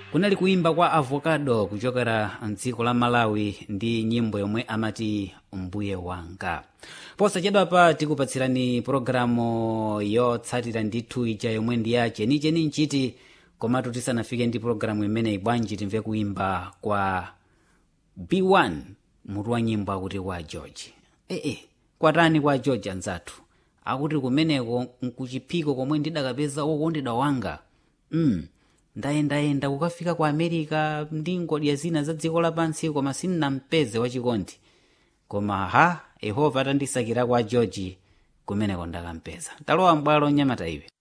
kunali kuimba kwa avocado kuchokera mdziko la malawi ndi nyimbo yomwe amati mbuye wanga posachedwapa tikupatsirani pologalamu yotsatira ndithu ija yomwe ndi ya chenicheni nchiti komatu tisanafike ndi pologalamu imeneyi bwanji timve kuimba kwa b1 mutu wa nyimbo akuti kwa george ee kwatani kwa george anzathu akuti kumeneko nkuchiphiko komwe ndidakapeza wokondedwa wanga mm. ndayendayenda kukafika ku america ndi ngodya zina za dziko lapansi koma sindinampeze wachikondi koma ha yehova atandisakira kwa george kumeneko ndakampeza talowa mbwalo nyamata iwe